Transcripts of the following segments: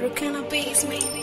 African beats, maybe.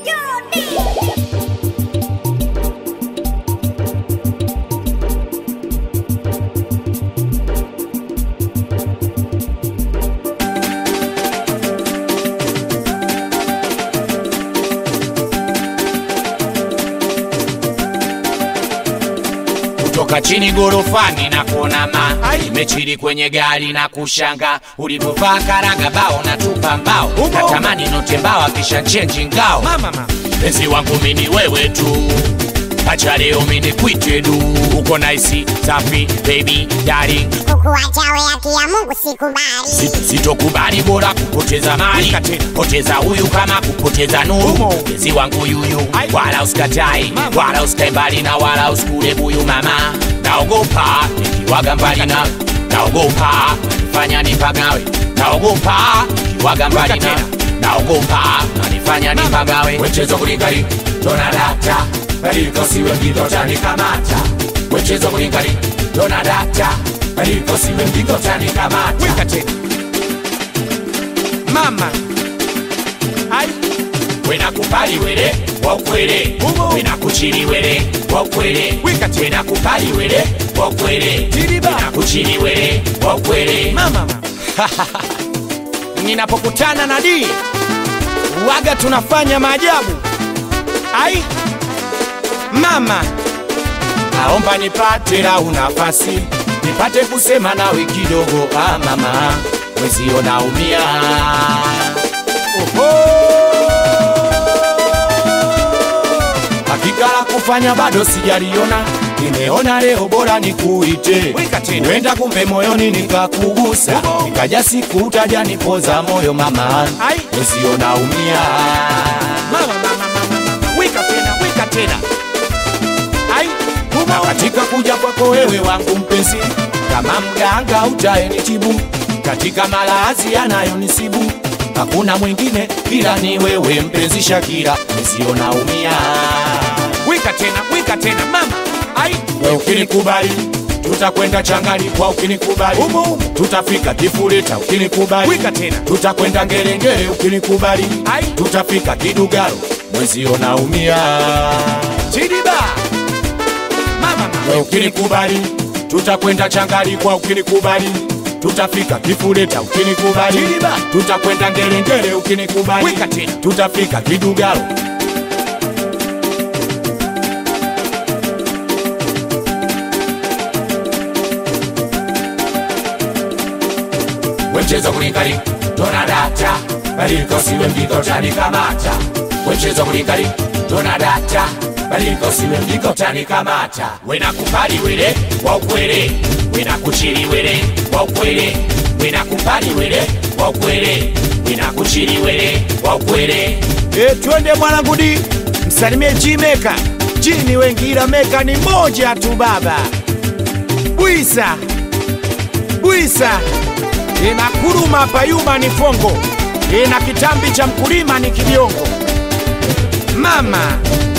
kutoka chini gorofani na kuona ma imechili kwenye gari na kushanga ulivyovaa karaga bao na tupa mbao natamani note mbao akisha chenji ngao penzi wangu mini wewe tu acha leo mini kwite du uko naisi safi baby darling kukuacha we haki ya Mungu sikubali. Si- sitokubali bora kupoteza mali poteza huyu kama kupoteza nuru penzi wangu yuyu wala usikatai wala usikae mbali na wala usikule buyu mama naogopa nikiwaga mbali na naogopa nanifanya nipagawe naogopa nikiwaga mbali na naogopa nanifanya nipagawe wechezo kulikali donadata balikosiwe mgitotanikamata wechezo kulikali donadata balikosiwe mgitotanikamata weka tena mama ai wenakupali wele wakwele Umo. wenakuchili wele wakwele Wika tena. wenakupali wele wakwele Tiriba. wenakuchili wele wakwele mama ninapokutana na dii waga tunafanya maajabu ai mama naomba nipate lau nafasi nipate kusema nawe kidogo ah mama mwezio naumia hakika la kufanya bado sijaliona nimeona leo bora nikuite Wika tena. wenda kumbe moyoni nikakugusa Umo. nikaja siku utaja nipoza moyo mama Ai. mwezio naumia mama mama mama mama wika tena wika tena ai na katika kuja kwako wewe wangu mpenzi, kama mganga utaenitibu katika malazi yanayonisibu, hakuna mwingine ila ni wewe mpenzi Shakira, nisio naumia wika tena wika tena mama ai wewe ukinikubali tutakwenda changani kwa ukinikubali Umo, umo. tutafika kifuleta ukinikubali Wika tena. tutakwenda ngerengere ukinikubali Ai. tutafika kidugaro mwezio naumia chidiba mama mama wewe ukinikubali tutakwenda changari kwa ukinikubali tutafika kifuleta ukinikubali Chiliba. tutakwenda ngerengere ukinikubali Wika tena. tutafika kidugaro wemchezo kulikali tonadata balikosiwe mjikotanikamata wemchezo kulikali tonadata balikosiwe mjikotanikamata wenakupali wele wa ukwele wenakuchili wele wa ukwele wenakupali wele wa ukwele wenakuchili wele wa ukwele E, twende mwanangu di msalimie G-Meka. G ni wengi ila Meka ni moja tu baba. Bwisa bwisa ina kuruma payuma ni fongo ina kitambi cha mkulima ni kibiongo mama